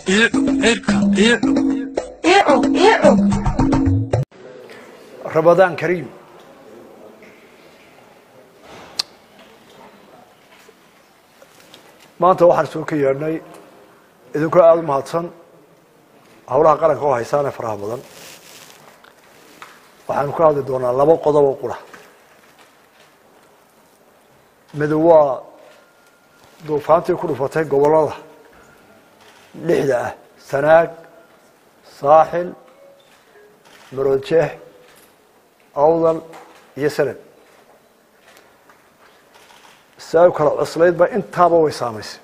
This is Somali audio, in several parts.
ramadaan kariim maanta waxaan soo ka yeedhnay idinkoo aada u mahadsan howlaha qaranka oo haysaan ee faraha badan waxaanu ka hadli doonaa laba qodob oo qura midu waa duufaantii ku dhufatay gobollada lixda ah sanaag saaxil maroodjeex awdal iyo sanad si ay u kala cuslaydba intaaba way saamaysay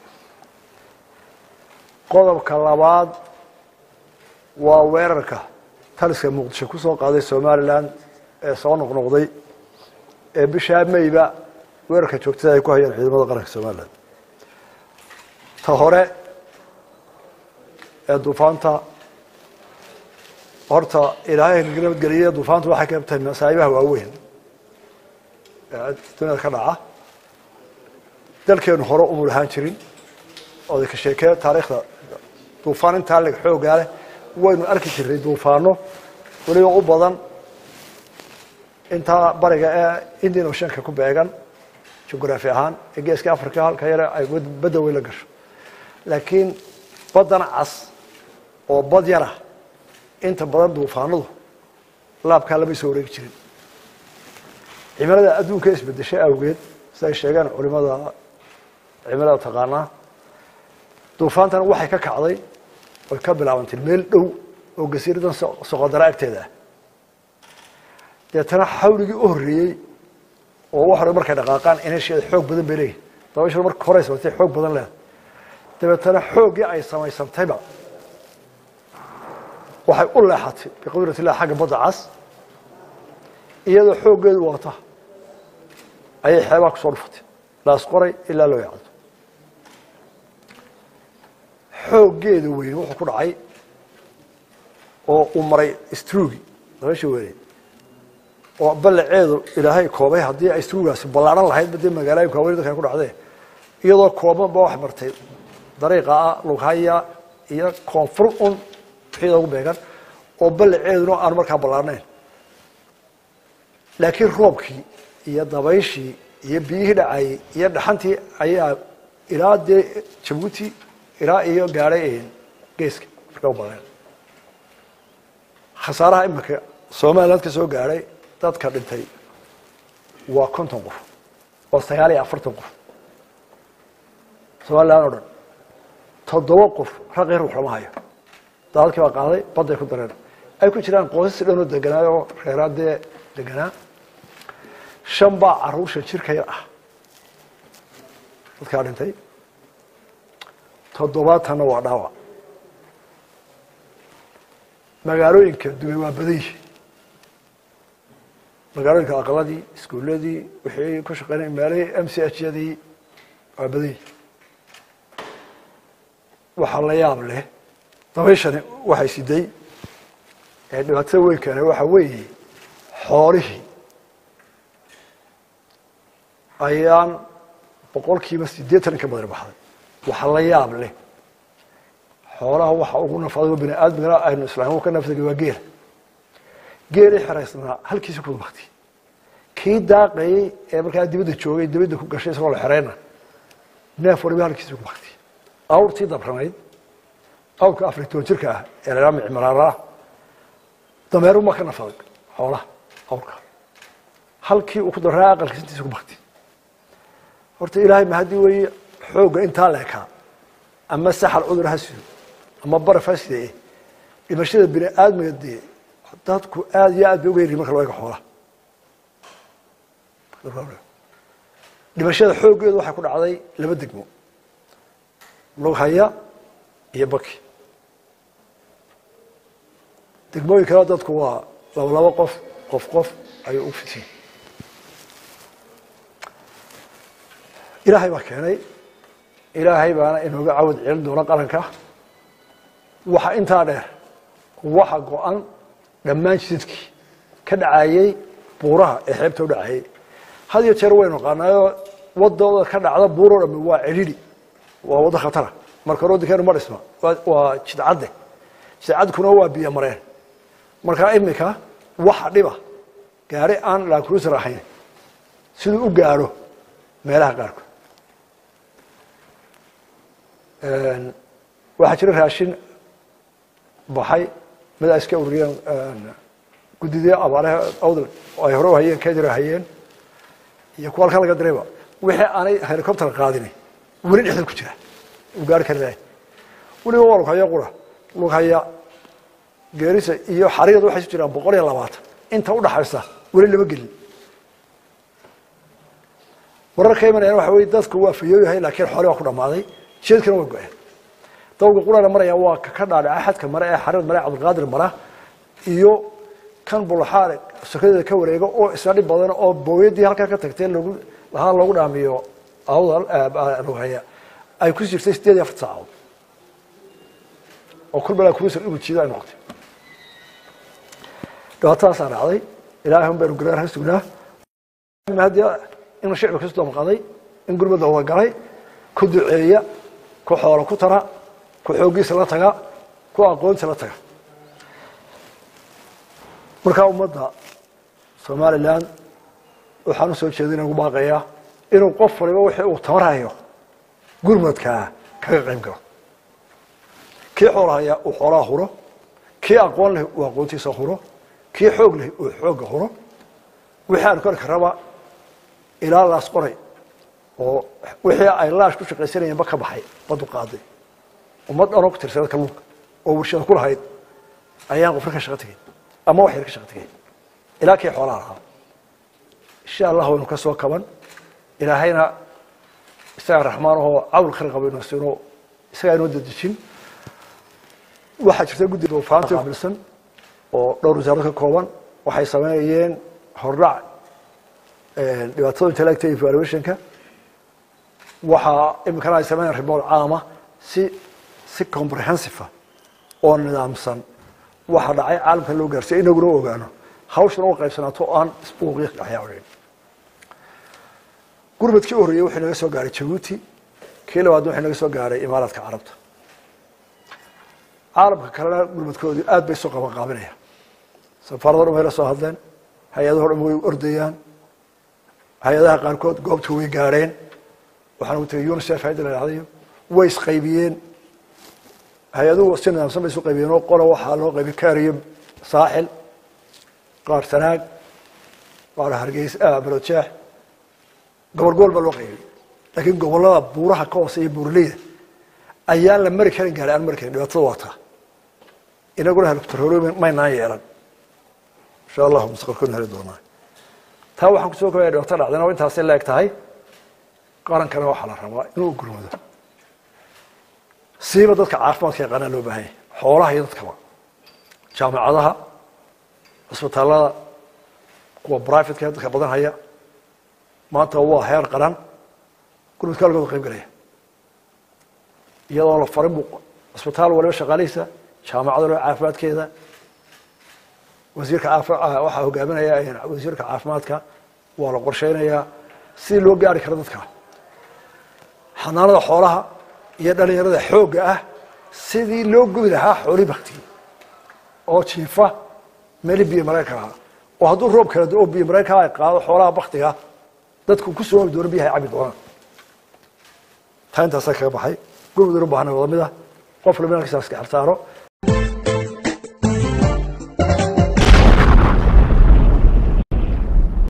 qodobka labaad waa weerarka taliska muqdisho ku soo qaaday somalilan ee soo noqnoqday ee bishaa mayba weerarka joogtada ay ku hayaan ciidamada qaranka somalilan ta hore ee duufaanta horta ilaahay nabadgeliye duufaantu waxay ka tahay masaa'ibaha waaweyn ee duniyada ka dhaca dalkeenu hore umu lahaan jirin oday ka sheekee taariikhda duufaan intaa leg xoogaa leh waynu arki jirnay duufaano weliba u badan intaa bariga ee indian oceanka ku beegan jugraafi ahaan ee geeska africa halka yare ay badda weyn la gasho laakiin baddan cas oo bad yara inta badan duufaanadu laabkaa lama soo wareegi jirin cimilada adduunka isbedeshay awgeed si ay sheegeen culimada cimilada taqaanaa duufaantana waxay ka kacday oy ka bilaabantay meel dhow oo gasiiradan soqodara agteeda ah deetana xawligii u horreeyey oo wax hore markay dhaqaaqaan inesheeda xoog badan bay leeyihin dabashar marka horey samaytay xoog badan leeda dabeetana xooggii ay samaysantayba waxay u leexatay biqudrat illah xagga badda cas iyadoo xooggeedu wata ayay xeebaha kusoo dhufatay laas qoray ilaa loo yacdo xooggeeda weyn wuxuu ku dhacay oo uu maray strugi dabasha weyneed oo ballaceedu ilaahay koobay haddii ay strugaasi ballaaran lahayd badee magaalooyinka waaweyn dadkan ku dhacdee iyadoo kooban ba wax martay dariiqa ah lughaya iyo koonfur un wixii ugu beegan oo ballaceeduna aan markaa ballaarnayn laakiin roobkii iyo dabayshii iyo biyihii dhacayey iyo dhaxantii ayaa ilaa dee jabuuti ilaa iyo gaadhay geeska marka u badeen khasaaraha iminka somaliland ka soo gaadhay dadka dhintay waa konton qof oo sagaal iyo afartan qof somaliland o dhan toddoba qof raqii ruux lama hayo daadadkii baa qaaday badday ku dareen ay ku jiraan qoosas dhanoo deganaayo oo reeraadee deganaa shan baa caruursha jirka yar ah dadkaa dhintay toddobaatanna waa dhaawac magaalooyinka dumay waa badan yihi magaalooyinka aqaladii iskuuladii wixii ku shaqeynay meelihii m c h yadii waa badan yihi waxaa la yaab leh dabayshani waxay siday ee dhibaatada weyn keena waxa weeye xoolihii ayaan boqol kiiba sideetan in ka badan baxday waxa la yaab leh xoolaha waxa ugu nafada bini aadmigana aynu islaam ka nafsagay waa geela geelii xeraysnaa halkiisa ku bakti kii daaqayey ee markaa dibadda joogay dibadda ku gashay isagoo la xereyna neef waliba halkiisa ku bakti awrtii dabranayd awrka afar toban jirka ah ee la mici maraara dameeruma ka nafaday xoolaha awrka halkii uu ku daraa aqalkiisa intiisa ku bakti horta ilaahay ma haddii weeye xoogga intaa leekaa ama saxal cudur ha sido ama baraf ha sidee dhimashada bini aadmiga dee dadku aada iyo aad bay uga yaryihin marka loo eego xoolaha dhimashada xooggeedu waxay ku dhacday laba degmo lughaya iyo baki degmooyin kale dadku waa laba labo qof qof qof ayuu u fisiin ilaahay baa keenay ilaahay baana inooga cawad celin doona qaranka waxa intaa dheer waxa go-an dhammaan jidadkii ka dhacayey buuraha ee xeebta u dhacayey had iyo jeer waynu naqaanaayoo wadooda ka dhacda buuro dhami waa celili waa waddo khatara marka hore waddankeenu ma dhisma waa- waa jidcadde jidcadkuna waa biyo mareen markaa iminka waxa dhiba gaari aan lancruiser ahayn siduu u gaadho meelaha qaarkood waxaa jira raashin baxay mid ay iska ururiyeen guddidii abaaraha awdal oo ay hore u hayeen kedira hayeen iyo kuwa halkan laga dirayba wixii aanay helicopter qaadin weli dhexda ku jira uu gaari kari lahay weliba waa lughaya qura lughaya geerisa iyo xariirada waxay isu jiraan boqol iyo labaatan inta udhaxaysa weli lama gelin warar ka imanayaan waxa weye dadku waa fayooyahay laakiin xoole waa ku dhammaaday jeedkana way go-een dawga qurana maraya waa ka ka dhaadhaca xadka mare ee xariir mare cabdilqaadir mara iyo kan bulaxaare sokadeeda ka wareega oo isna dhib badan oo booyadii halkaa ka tagtay lagu lahaa loogu dhaamiyo awdal lughaya ay ku jirtay sideed iyo afar saacadood oo kul balaa kuusar inuu jiido ay noqotay dhibaatadaasaa dhacday ilaahay un baynu garaar ha sugnaa haddii in shicbi kasu damqaday in gurmadda wada galay ku duceeya ku xoolo ku tara ku xooggiisa la taga ku aqoonta la taga markaa ummadda somalilan waxaan usoo jeedin ugu baaqayaa inuu qof waliba wixii uu tamarhayo gurmadkaa kaga qayb galo kii xoolahaya uu xoolaha huro kii aqoon leh uu aqoontiisa huro kii xoog leh uu xoogga huro wixii aan kori karaba ilaa laas qoray oo wixii ay laash ku shaqaysanayeenba ka baxay badu qaaday ummad dhanoo ku tirsana kalluunka oo warshada ku lahayd ayaan qofna ka shaqo tegay ama wax yar ka shaqo tegay ilaa kii xoolaha lahaa insha allah waynu ka soo kaban ilaahayna isagaa raxmaan ahoo cawl khayr qaba inuu siino isagaa inoo dedejin waxaa jirta guddi duufaanta qaabilsan oo dhowr wasaarad ka kooban waxay sameynayeen hordhac dhibaatada intellecta evaluationka waxaa iminkana ay sameynayaan report caama si si comprehensive oo nidaamsan waxa dhacay caalamka loo gaarsiya inaguna u ogaano hawshana u qaybsanaato oo aan isbuuqyo waxyaabeen gurmadkii u horreeyey wuxuu naga soo gaaray jabuuti kii labaadna wuxuu naga soo gaaray imaaraadka carabta caalamka kalena gurmadkoodii aad bay isu qaban qaabinayaan safaarado dhan way la soo hadleen hay-adaho dhan way ordayaan hay-adaha qaarkood goobta way gaadheen waxaana u tegay unicef hayadda la dhahdayo way isqaybiyeen hay-aduhu si nidaamsan bay isu qaybiyeen oo qola waxaa loo qaybiyey kaariyo saaxil qaar sanaag qaar hargeys barojeex gobol gobol baa loo qaybiyey laakiin gobollada buuraha ka hooseeya buuraleyda ayaan la mari karin gaari aan mari karin dhibaatada waa taa inaguna helicopterhoro maynaan yeelan insha allahu mustaqbalkoodna heli doonaa taa waxaan kusoo kobaya dhibaato dhacdana oo intaasay la eg tahay qarankana waxaa la rabaa inuu gurmado siiba dadka caafimaadka yaqaanaa loo baahan yahay xoolaha iyo dadkaba jaamacadaha cisbitaalada kuwa brivatka ee dadka badan haya maanta waa heer qaran gurmadka halkooda qayb galaya iyadoo la farin bu cisbitaal waliba shaqaalihiisa jaamacada waliba caafimaadkeeda wasiirka caafi waxaa hogaaminaya wasiirka caafimaadka waa la qorsheynayaa sidii loo gaari karo dadka xanaanada xoolaha iyo dhalinyarada xoogga ah sidii loo gubi lahaa xoolii baktigii oo jiifa meli biyo mareenka ahaa oo hadduu roob kala do oo biyo mareenka ay qaado xoolaha baktiga dadku ku soo ogi doono biyaha ay cabi doonaan taa intaasaa kaga baxay gurmuduna baahna wada mid ah qof laba inankiisa iska xirsaaro